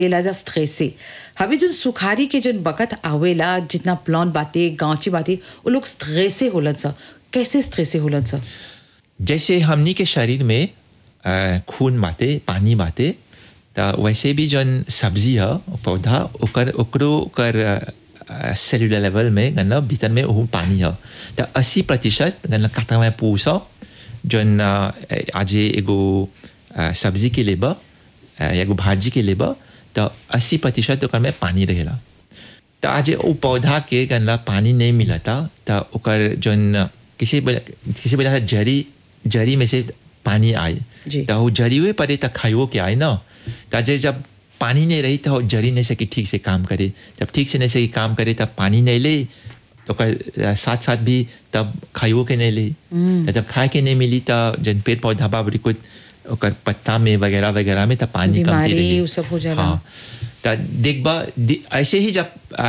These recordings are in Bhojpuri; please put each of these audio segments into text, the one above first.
इलाजा स्ट्रेसे हवे जो सुखारी के जो बकत आवेला जितना प्लॉन बाते गांची बाते वो लोग स्ट्रेसे होलन सा कैसे स्ट्रेसे होलन सा जैसे हमनी के शरीर में अ, खून बाटे पानी बाटे त वैसे भी जौन सब्जी है पौधा ओकर ओकरो ओकर सेलुलर लेवल में गन्ना भीतर में वो पानी है त अस्सी प्रतिशत गन्ना काटा में पूस ह, जौन अ, आज एगो अ, सब्जी के लेबा अ, एगो भाजी के लेबा त अस्सी प्रतिशत ओकर में पानी रहेला त आज वो पौधा के गन्ना पानी नहीं मिलता त ओकर जौन किसी वजह किसी वजह से जड़ी जड़ी में से पानी आए जी। त वो जड़ी हुए पड़े त खाइयो के आए ना त जे जब पानी नहीं रही तो जड़ी नहीं सकी ठीक से काम करे जब ठीक से नहीं सकी काम करे तब पानी नहीं ले तो ओकर साथ साथ भी तब खाइयो के नहीं ले त जब खाए के नहीं मिली त जन पेड़ पौधा बा बड़ी कुछ ओकर पत्ता में वगैरह वगैरह में तब पानी कमती बीमारी रही उ सब हो जाला। हाँ त देखबा दि- ऐसे ही जब आ,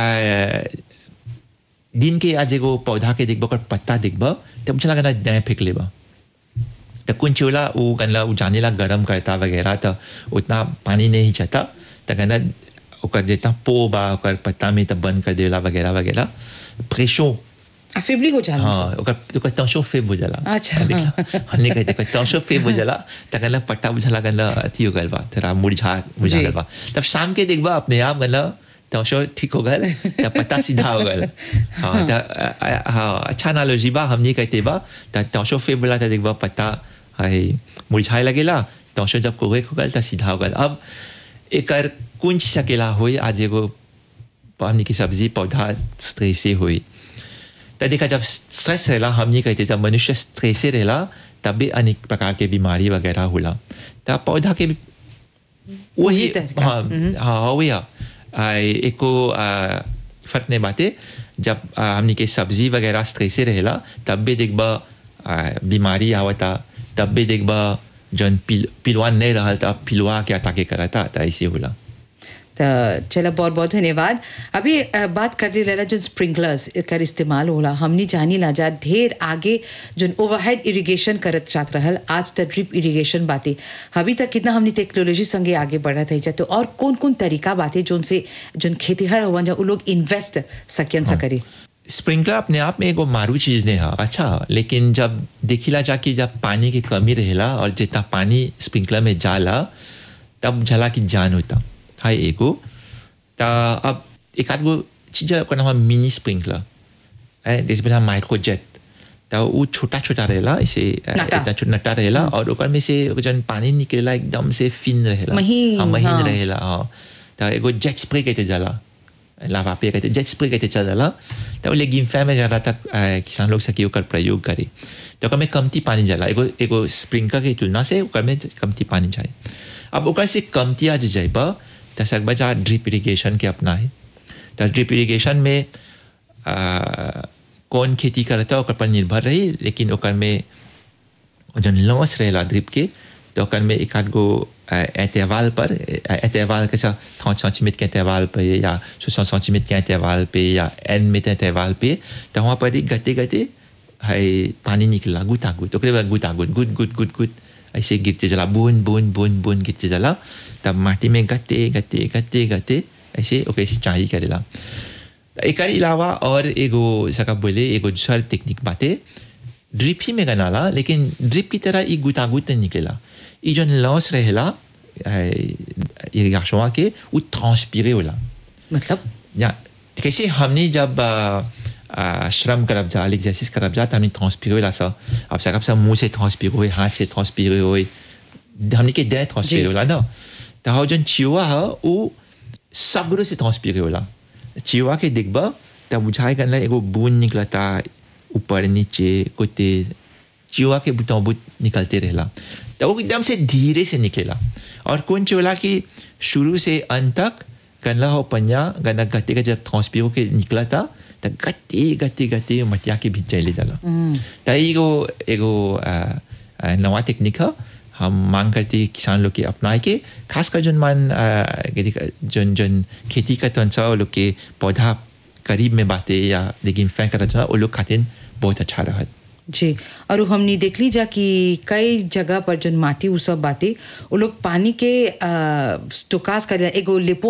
दिन के आज एगो पौधा के देखबा ओकर पत्ता देखबा तब मुझे लगा ना फेंक लेबा तो कुछ चोला वो गनला वो जाने ला गरम करता वगैरह तो उतना पानी नहीं जाता तो गना ओकर जितना पो बा ओकर पत्ता में तब बंद कर देला वगैरह वगैरह प्रेशो अफेबली हो जाला हाँ ओकर ओकर तंशो फेब हो जाला अच्छा। हमने कहते ओकर तंशो फेब हो जाला त गनला पट्टा बुझला गनला अथी हो गल बा थोड़ा मुरझा मुरझा जी। गल बा तब शाम के देखबा अपने आप गनला तंशो ठीक हो गल तब पत्ता सीधा हो गल हाँ त अ, अ, हाँ अच्छा एनालॉजी बा हमने कहते बा त तंशो फेब बोला त देखबा पत्ता है मुरझाए लगेला तंशो जब कोगे हो गल त सीधा हो गल अब एकर कुंज सकेला होई आज एगो हमनी की सब्जी पौधा स्ट्रेसे होई त देखा जब स्ट्रेस रहेला हमने कहते जब मनुष्य स्ट्रेसे रहेला तब भी अनेक प्रकार के बीमारी वगैरह होला त पौधा के भी वही वही तरह का। हाँ हाँ वही है आ, एको आ, फर्क नहीं बाते जब आ, हमनी के सब्जी वगैरह स्ट्रेसे रहेला तब भी देखबा आ, बीमारी आवता तब भी देखबा जौन पिल पिलवा नहीं रहल तब पिलवा के अटाके करता त ऐसे होला तो चलो बहुत बहुत धन्यवाद अभी अ, बात कर रही रहला जो स्प्रिंकलर्स कर इस्तेमाल होला हमनी जानी ला जा ढेर आगे जो ओवरहेड इरिगेशन करत चाहत रहल आज तक ड्रिप इरिगेशन बातें अभी तक कितना हमनी टेक्नोलॉजी संगे आगे बढ़त है तो और कौन कौन तरीका बातें जोन से जोन खेतीहर हुआ जा उ लोग इन्वेस्ट सकियन सा करे स्प्रिंकलर अपने आप में एगो मारू चीज नहीं है अच्छा लेकिन जब देखिला जाके जब पानी की कमी रहेला और जितना पानी स्प्रिंकलर में जाला तब झला की जान होता हाय एगो ता अब एक आध गो चीज ओकर नाम है मिनी स्प्रिंकलर है जैसे बोला माइक्रो जेट तो वो छोटा छोटा रहेला ऐसे अ, नटा। इतना छोटा नटा रहेला और ओकर में से जन पानी निकलेला एकदम से फिन रहेला महीन, हाँ, महीन हाँ। रहेला हाँ तो एगो जेट स्प्रे कहते जाला लावा पे कहते जेट स्प्रे कहते चल जाला तो वो लेकिन फै में ज़्यादा तक अ, किसान लोग सकी ओकर प्रयोग करे तो ओकर में कमती पानी जाला एगो एगो स्प्रिंकलर के तुलना से ओकर में कमती पानी जाए अब ओकर से कमती आज जाइबा तो सकबा जा ड्रिप इरिगेशन के अपनाए तो ड्रिप इरिगेशन में अ, कौन खेती करता ओकर पर निर्भर रही लेकिन ओकर में जन लॉस रहेला ड्रिप के तो ओकर में एक आध गो अ, एतवाल पर अ, एतवाल के साथ थौच सेंटीमीटर के एतवाल पे या सोलह सेंटीमीटर के एतवाल पे या एन में एतवाल पे तो वहाँ पर ही गते गते है पानी निकला गुता गुत ओकरे बाद गुता गुत गुट गुट गुट गुट ऐसे गिरते जला बूंद बूंद बूंद बूंद गिरते जला तब माटी में गते गते गते गते ऐसे ओके सिंचाई करेला एकर अलावा और एगो सका बोले एगो दूसर टेक्निक बाटे ड्रिप ही में गनाला लेकिन ड्रिप की तरह ई गुतागुत नहीं निकलेला ई जौन लॉस रहेला इरिगेशन के वो ट्रांसपीरे होला मतलब या कैसे हमने जब आ, आ, श्रम करब जा एक्सरसाइज करब जा तो हमने ट्रांसपीरे होला सा अब सकब सब मुंह से ट्रांसपीरे होए हाथ से ट्रांसपीरे होए हमने के देह ट्रांसपीरे जी। होला ना तो हाउ जन चिवा है वो सगरो से ट्रांसपीरे होला चिवा के देखबा तब बुझाए करना एगो बूंद निकलता ऊपर नीचे कोते चिवा के बुता बुत निकलते रहेला तो वो एकदम से धीरे से निकलेला और कौन चोला कि शुरू से अंत तक गनला हो पन्या गना गते का जब ट्रांसपीरो के निकला था तो गते गते गते मटिया के भीतर चले जाला तो एगो एगो आ, आ, नवा टेक्निक है हम मांग करते हैं किसान लोग के अपनाए के खासकर जन मान आ, के- जन जन खेती का तो वो लोग के पौधा करीब में बाते या लेकिन फेंक करता वो लोग खातिर बहुत अच्छा रहा जी और उ हमनी देख ली जा कि कई जगह पर जो माटी उ सब बातें वो लोग पानी के स्टोकास कर एगो लिपो